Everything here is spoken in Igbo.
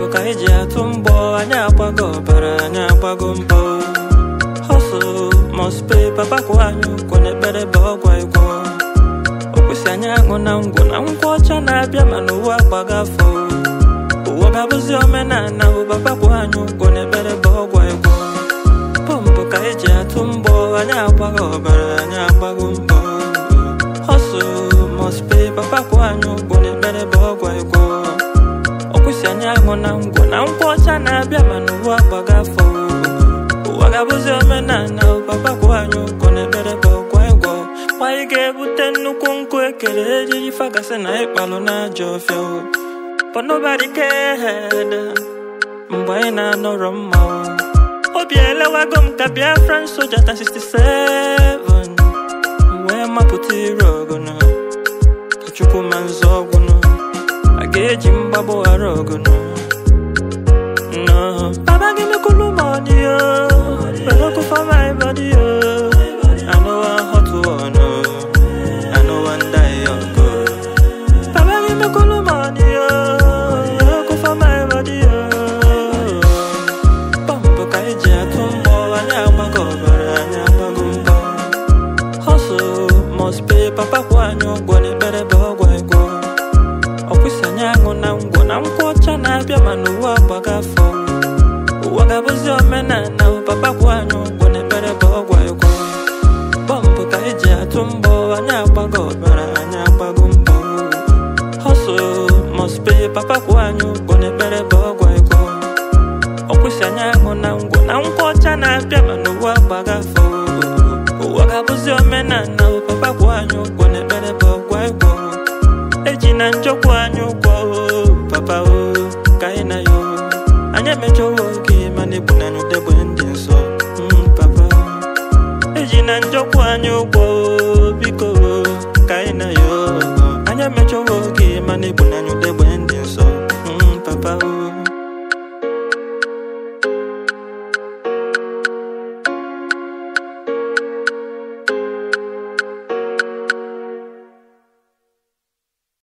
ka anyị ji atụ mbọ anyị agbago ọbara anyị agbago mbọ hustle must pay papa kwụ anyị ụgwọ n'ekpere bụ ọgwụ ịgwọ o kwesị anyị aṅụ na ngwụ na ngwa ọcha na-abịa mana ụwa agbaga afọ ụwa ga-abụzi omenala bụ papa kwụ anyị ụgwọ n'ekpere bụ ọgwụ ịgwọ pọmpụ ka anyị ji atụ mbọ anyị agbago ọbara anyị agbago mbọ hustle must pay papa kwụ anyị ụgwọ n'ekpere bụ ọgwụ ịgwọ ọ kwụsị anyị aṅụ na ngwụ na nkwụ ọcha na-abịa mana ụwa agbaga afọ ụwa ga-abụzi omenala papa kwụ anyị ụgwọ n'ekpere bụ ọgwụ ịgwọ anyị ga-ebute nnukwu nkụ ekele ejiri fagasị na ịkpalụ n'ajọ ọfịa but nobody cared mgbe anyị na-anọrọ mma obi elewago m ka Biafran soja ta 67 wee mapụta ire ọgụnụ ka chukwu ma nzọ ọgwụnụ a ga-eji mgbagbo ghara ọgụnụ no baba give me cool money yo but no for my body yo I know one hot one oh I know one die young go baba give me cool money yo no for my body yo pọmpụ ka anyị ji atụ mbọ anyị agbago ọbara anyị agbago mbọ hustle must pay papa kwụ anyị ụgwọ n'ekpere bụ ọgwụ ịgwọ ọ kwụsị anyị aṅụ na ngwọ na nkwụ ọcha na-abịa mana ụwa agbaga afọ ụwa ga-abụzi omenala papa kwụ anyị ụgwọ n'ekpere bụ ọgwụ ịgwọ pọmpụ ka anyị ji atụ mbọ anyị agbago ọbara anyị agbago mbọ hustle must pay papa kwụ anyị ụgwọ n'ekpere bụ ọgwụ ịgwọ ọ kwụsị anyị aṅụ na ngwọ na nkwụ ọcha na-abịa mana ụwa agbaga afọ ụwa ga-abụzi omenala papa kwụ anyị ụgwọ n'ekpere bụ ọgwụ ịgwọ eji na njọkwu anyị ụgwọ papa o ka anyị na ya anyị emejowo oge mana egbu na anyị udegbe ndị nsọ Mm, papa eji na njọkwu anyị ụgwọ